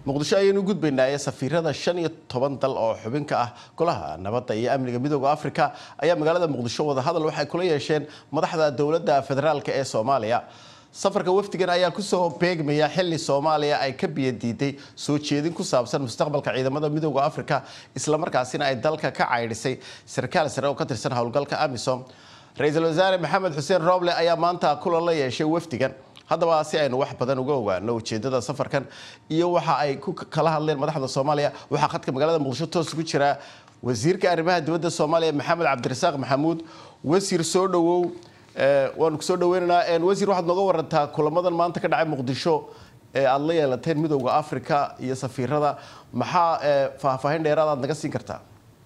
muqdisho ayaynu gudbaynaaye safiirada shan iyo toban dal oo xubin ka ah golaha nabadda iyo amniga midooda afrika ayaa magaalada muqdisho wadahadal waxay kula yeesheen madaxda dowladda federaalk ee soomaaliya safarka wafdigan ayaa kusoo beegmaya xili soomaaliya ay ka biyadiiday soo jeedin ku saabsan mustaqbalka ciidamada midooda afrika islamarkaasina ay dalka ka caydhisay sarkaal sare oo ka tirsan howlgalka amisom ra-iisul wasaare maxamed xuseen rooble ayaa maanta kulan la yeeshay wafdigan haddaba si aynu wax badan uga ogaano ujeedada safarkan iyo waxa ay ku kala hadleen madaxda soomaaliya waxaa khadka magaalada muqdisho toos ugu jira wasiirka arrimaha dibadda soomaaliya maxamed cabdirasaaq maxamuud wasiir soo dhawow waanu kusoo dhaweynaynaa wasiir waxaad nooga warantaa kulamadan maanta ka dhacay muqdisho ee aada la yeelateen midooda africa iyo safiirada maxaa faahfaahin dheeraad aad naga siin kartaa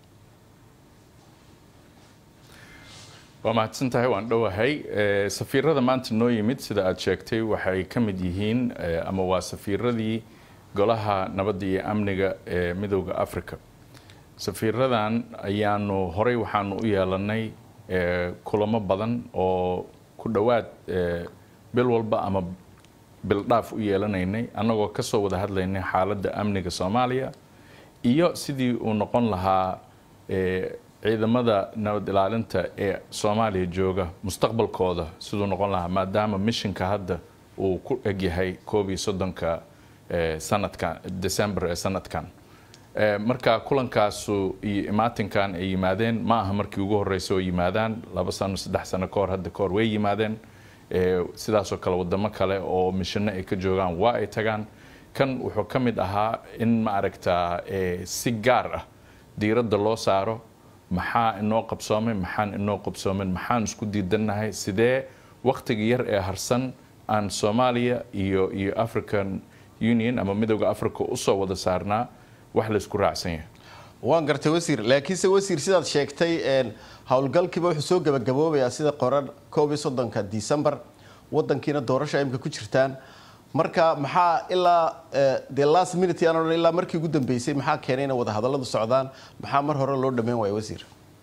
waa mahadsan tahay waan dhowahay safiirada maanta noo yimid sida aad sheegtay waxay ka mid yihiin ama waa safiiradii golaha nabadda iyo amniga ee midooda africa safiiradan ayaanu horey waxaanu u yeelanay kulamo badan oo ku dhowaad bil walba ama bildhaaf u yeelanaynay annagoo kasoo wada hadlaynay xaaladda amniga soomaaliya iyo sidii uu noqon lahaa ciidamada nabad ilaalinta ee soomaaliya jooga mustaqbalkooda siduu noqon lahaa maadaama mishinka hadda uu ku egyahay koob iyo soddonka sanadkan december ee sanadkan marka kulankaasu iyo imaatinkan ay yimaadeen ma aha markii ugu horreysay oo yimaadaan laba sano saddex sano kahor hadda kahor way yimaadeen sidaasoo kale wadamo kale oo mishino ay ka joogaan waa ay tagaan kan wuxuu ka mid ahaa in ma aragtaa si gaar ah diiradda loo saaro maxaa inoo qabsoomay maxaan inoo qabsoomin maxaan isku diidannahay sidee wakhtiga yar ee harsan aan soomaaliya iyo iyo african union ama midooda africa usoo wada saarnaa wax laysku raacsan yahay waan gartay wasiir laakiinse wasiir sidaad sheegtay howlgalkiiba wuxuu soo gabagaboobayaa sida qoran koob iyo soddonka december wadankiina doorasha imika ku jirtaan marka maxaa ilaa dee last minute aan odhan ilaa markii ugu dambeysay maxaa keenay inay wadahadalladu socdaan maxaa mar hore loo dhammayn waaya wasiir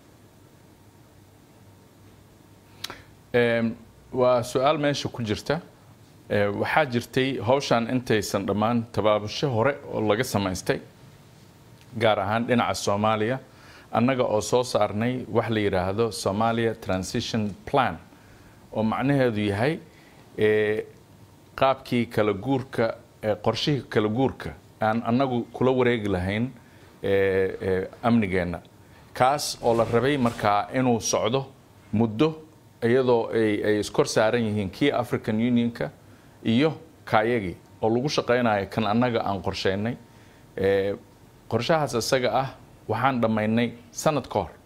waa su-aal meesha ku jirta waxaa jirtay hawshan intaysan dhammaan tabaabasho hore oo laga samaystay gaar ahaan dhinaca soomaaliya annaga oo soo saarnay wax la yidhaahdo somalia transition plan oo macnaheedu yahay qaabkii kala guurka qorshihii kala guurka aan annagu kula wareegi lahayn amnigeenna kaas oo la rabay markaa inuu socdo muddo iyadoo ay iskor saaran yihiin kii african unionka iyo kaayagii oo lagu shaqaynayo kan annaga aan qorsheynay qorshahaas isaga ah waxaan dhammaynay sanad ka hor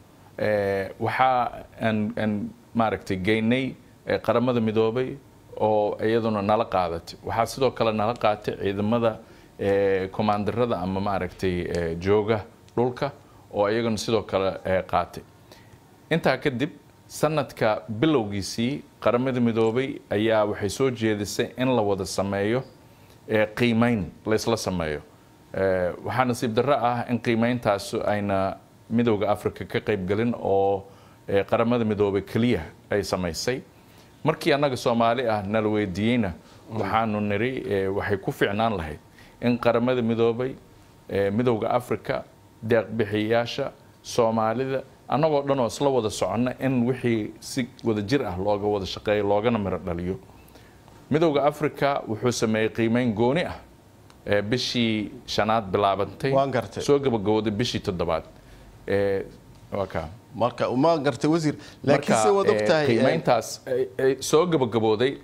waxaa aan maaragtay geynay qaramada midoobay oo iyaduna nala qaadatay waxaa sidoo kale nala qaatay ciidamada commandarada ama maaragtay jooga dhulka oo iyaguna sidoo kale qaatay intaa kadib sanadka bilowgiisii qaramada midoobay ayaa waxay soo jeedisay in la wada sameeyo qiimeyn laysla sameeyo waxaa nasiib darro ah in qiimeyntaas ayna midowda africa ka qaybgelin oo qaramada midoobay keliya ay samaysay markii annaga soomaali ah nala weydiiyeyna waxaanu niri waxay ku ficnaan lahayd in qaramada midoobay midowda africa deeqbixiyayaasha soomaalida annagoo dhan oo isla wada soconna in wixii si wada jir ah looga wada shaqeeyo loogana miro dhaliyo midowda africa wuxuu sameeyey qiimeyn gooni ah bishii shanaad bilaabantay soo gabagabooday bishii toddobaad waa kaa marka ma gartay wasiir laakiinse waad ogtahay qiimeyntaas soo gabagabooday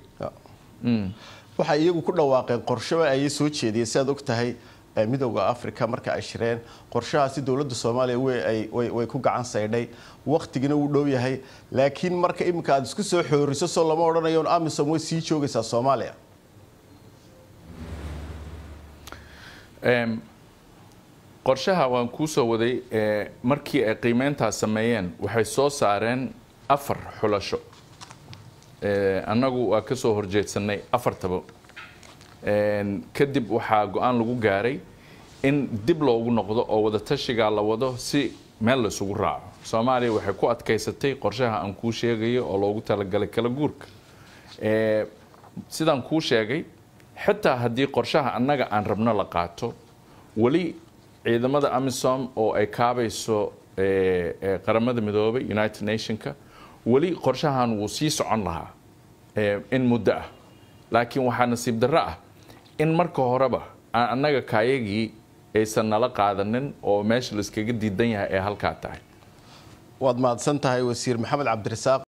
waxay iyagu ku dhawaaqeen qorsho ayay soo jeediyeen si aad ogtahay midowda africa marka ay shireen qorshahaasi dowladda soomaaliya way ku gacan saydhay waktigina wuu dhow yahay laakiin marka iminka aad isku soo xooriso soo lama odhanayo amisom way sii joogaysaa soomaaliya qorshaha waan kuu soo waday markii ay qiimeyntaas sameeyeen waxay soo saareen afar xulasho annagu waa ka soo horjeedsanay afartaba kadib waxaa go-aan lagu gaaray in dib loogu noqdo oo wadatashigaa la wado si meel laysugu raaco soomaaliya waxay ku adkaysatay qorshaha aan kuu sheegayo oo loogu talagalay kala guurka sidaan kuu sheegay xitaa haddii qorshaha annaga aan rabno la qaato weli ciidamada amisom oo ay kaabayso qaramada midoobay united nationka weli qorshahan wuu sii socon lahaa in muddo ah laakiin waxaa nasiib darro ah in marka horeba aan annaga kaayagii aysan nala qaadanin oo meesha layskaga diidan yahay ee halkaa tahay waad mahadsan tahay wasiir maxamed cabdirasaaq